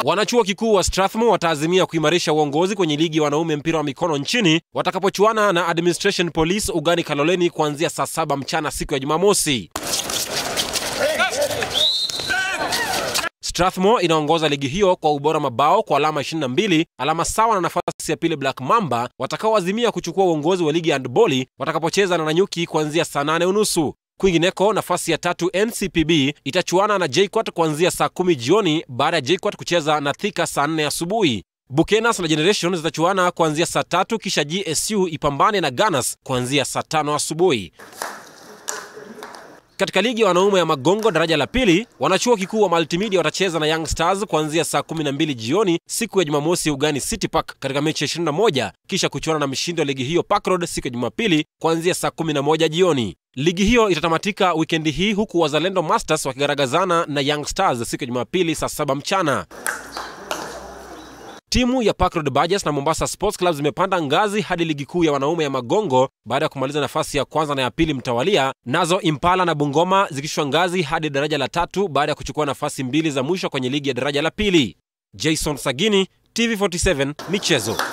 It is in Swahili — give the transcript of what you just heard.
Wanachuo kikuu wa Strathmore wataazimia kuimarisha uongozi kwenye ligi ya wanaume mpira wa mikono nchini watakapochuana na Administration Police ugani Kaloleni kuanzia saa saba mchana siku ya Jumamosi. Strathmore inaongoza ligi hiyo kwa ubora mabao kwa alama 22, alama sawa na nafasi ya pili Black Mamba watakaoazimia kuchukua uongozi wa ligi ya handboli watakapocheza na Nanyuki kuanzia saa nane unusu. Kwingineko, nafasi ya tatu NCPB itachuana na JKUAT kuanzia saa kumi jioni baada ya JKUAT kucheza na Thika saa nne asubuhi. Bukenas na Generation zitachuana kuanzia saa tatu kisha GSU ipambane na Ganas kuanzia saa tano asubuhi. Katika ligi ya wanaume ya Magongo daraja la pili, wanachuo kikuu wa Multimedia watacheza na Young Stars kuanzia saa 12 jioni siku ya Jumamosi ugani City Park katika mechi ya 21 kisha kuchuana na mshindi wa ligi hiyo Park Road siku ya Jumapili kuanzia saa 11 jioni. Ligi hiyo itatamatika wikendi hii huku Wazalendo Masters wakigaragazana na Young Stars siku ya Jumapili saa 7 mchana. Timu ya Park Road Badgers na Mombasa Sports Club zimepanda ngazi hadi ligi kuu ya wanaume ya Magongo baada ya kumaliza nafasi ya kwanza na ya pili mtawalia, nazo Impala na Bungoma zikishushwa ngazi hadi daraja la tatu baada ya kuchukua nafasi mbili za mwisho kwenye ligi ya daraja la pili. Jason Sagini, TV47 Michezo.